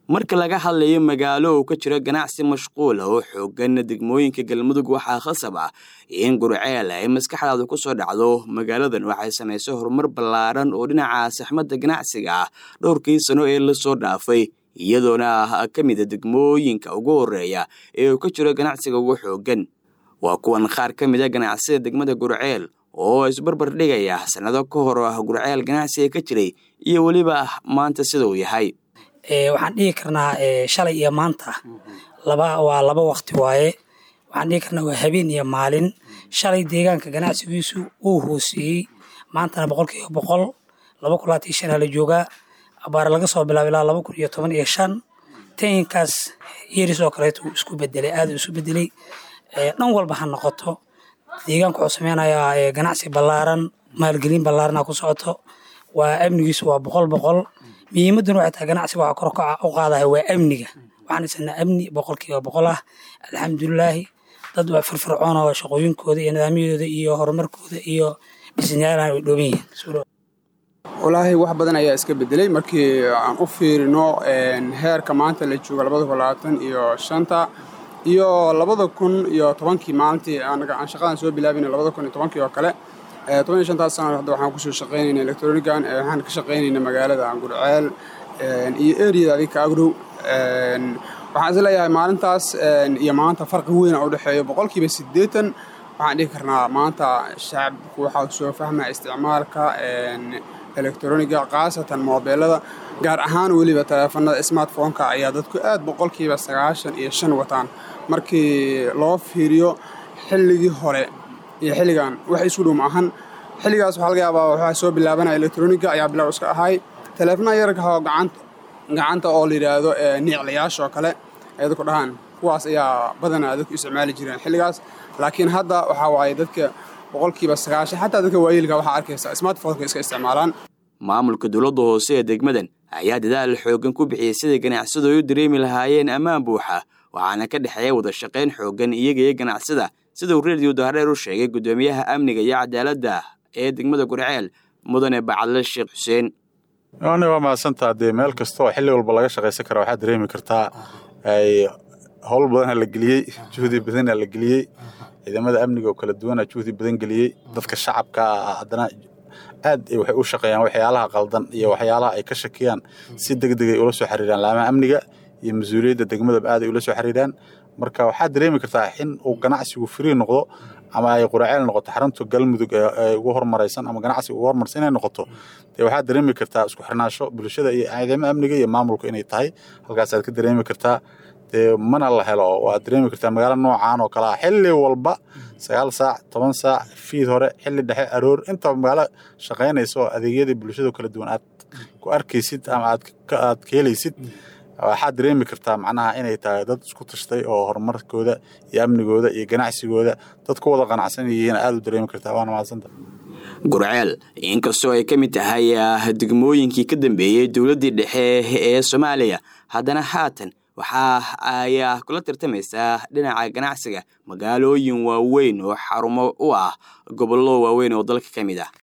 marka laga hadlayo magaalo uu ka jiro ganacsi mashquul ah oo xoogan degmooyinka galmudug waxaa khasab ah in gurceel ay maskaxdaadu ku soo dhacdo magaaladan waxay samaysay horumar ballaaran oo dhinaca saxmadda ganacsiga ah dhowrkii sano ee lasoo dhaafay iyadoona ah ka mida degmooyinka ugu horeeya ee uu ka jiro ganacsiga ugu xoogan waa kuwan qaar ka mid a ganacsida degmada gurceel oo isbarbar dhigaya sannado ka hor gurceel ganacsiga ka jiray iyo weliba maanta sida uu yahay waxaan dhihi karnaa shalay iyo maanta laba waa laba wakti waaye waxaan dhihi karnaa waa habeen iyo maalin shalay deegaanka ganacsigiisu uu hooseeyey maantana boqol kiiba boqol laba kun labaatan iyo shan aa la joogaa abaar laga soo bilaabo ilaa laba kun iyo toban iyo shan tayinkaas yeris oo kaleeto uu isku bedelay aada isu bedelay dhan walba ha noqoto deegaanka wuxuu sameynayaa ganacsi ballaaran maalgelin ballaarana ku socoto waa amnigiisu waa boqol boqol muhiimaduna waxay tahay ganacsiga waxaa kor u qaadaya waa amniga waxaan haysanaa amni boqolkiiba boqol ah alxamdulilaahi dad waa firfircoon oo shaqooyinkooda iyo nidaamyadooda iyo horumarkooda iyo dhisnyaalahan way dhooban yihiin walaahi wax badan ayaa iska bedelay markii aan u fiirino heerka maanta la joogo labada kun labaatan iyo shanta iyo labada kun iyo tobankii maalintii aan shaqadan soo bilaabina labada kun iyo tobankii oo kale toban iyo shantaas sana hadda waxaan kusoo shaqaynayna electronigan waxaan ka shaqaynayna magaalada gurceel iyo eriyada adinka agrow waxaan is leeyahay maalintaas iyo maanta farqi weyn u dhexeeyo boqolkiiba siddeetan waxaan dhihi karnaa maanta shacabku waxaa soo fahmaya isticmaalka electroniga khaasatan moobeelada gaar ahaan weliba taleefanada smartphoneka ayaa dadku aad boqolkiiba sagaashan iyo shan wataan markii loo fiiriyo xilligii hore iyo xilligan wax isku dhow ma ahan xilligaas waxaa laga yaabaa waxaa soo bilaabanaya electroniga ayaa bilow iska ahay taleefanaha yararkaho gacanta gacanta oo la yidhaahdo niiclayaasha oo kale ay dadku dhahaan kuwaas ayaa badanaa dadku isticmaali jireen xilligaas laakiin hadda waxaa waaye dadka boqolkiiba sagaashan xataa dadka waayeelka waxaa arkaysa smartphoneka iska isticmaalaan maamulka dowladda hoose ee degmadan ayaa dadaal xoogan ku bixiyey siday ganacsadu ay u dareemi lahaayeen ammaan buuxa waxaana ka dhexeeya wada shaqayn xoogan iyaga iyo ganacsada siduu reediyo dahreer u sheegay guddoomiyaha amniga iyo cadaaladda ee degmada gurceel mudane bacadle sheekh xuseen ani waa mahadsantaa dee meel kastaoo xilli walba laga shaqaysan kara waxaad dareemi kartaa howl badana la geliyey juhdi badana la geliyey ciidamada amniga oo kala duwana juhdi badan geliyey dadka shacabka haddana aad waxay u shaqeeyaan waxyaalaha qaldan iyo waxyaalaha ay ka shakiyaan si degdegay ula soo xiriiraan laamaha amniga iyo mas-uuliyadda degmadaba aad ay ula soo xiriiraan marka waxaad dareemi kartaa in uu ganacsigu frii noqdo ama ay quraceel noqoto xarunta galmudug ee ugu hormaraysan ama ganacsiga ugu hormarsan inay noqoto dee waxaad dareemi kartaa isku xirnaasho bulshada iyo ciidamada amniga iyo maamulka inay tahay halkaasaad ka dareemi kartaa dee mana la helo waad dareemi kartaa magaalo noocaan oo kale ah xilli walba sagaal saac toban saac fiid hore xilli dhexe aroor intaba magaalo shaqaynaysa oo adeegyadii bulshada kala duwan aad ku arkaysid ama aad ka helaysid waxaad dareemi kartaa macnaha inay tahay dad isku tashtay oo horumarkooda iyo amnigooda iyo ganacsigooda dad ku wada qanacsan yihiin aad u dareemi kartaa waana mahadsanta gurceel inkastoo ay ka mid tahay degmooyinkii ka dambeeyey dowladdii dhexe ee soomaaliya haddana haatan waxaa ayaa kula tartamaysaa dhinaca ganacsiga magaalooyin waaweyn oo xarumo u ah gobollo waaweyn oo dalka ka mid ah